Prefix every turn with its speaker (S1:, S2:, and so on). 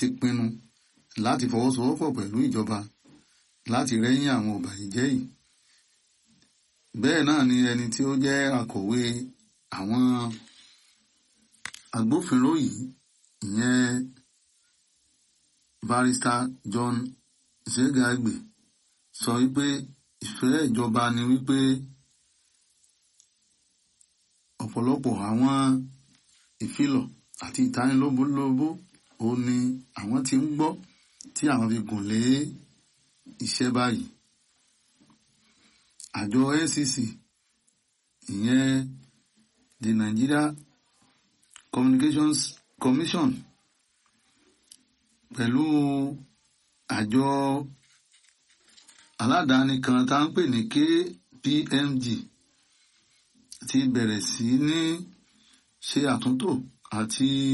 S1: ti pinnu láti fọwọ́sowọ́pọ̀ pẹ̀lú ìjọba láti rẹ́yìn àwọn ọ̀bàyéjẹ́ yìí bẹ́ẹ̀ náà ni ẹni tí ó jẹ́ akọ̀wé àwọn agbófinró yìí ìyẹn barista John Zegagbe sọ wípé ìfẹ́ ìjọba ni wípé ọ̀pọ̀lọpọ̀ àwọn ìfilọ̀ àti ìtanilóbólóbó ó ní àwọn tí ń gbọ́ tí àwọn fi gùn lé iṣẹ́ báyìí àjọ NCC ìyẹn the Nigeria Communications Commission pẹ̀lú àjọ aládàáni kan tá ń pè ní KPMG ti bẹ̀rẹ̀ sí ní ṣe àtúntò àti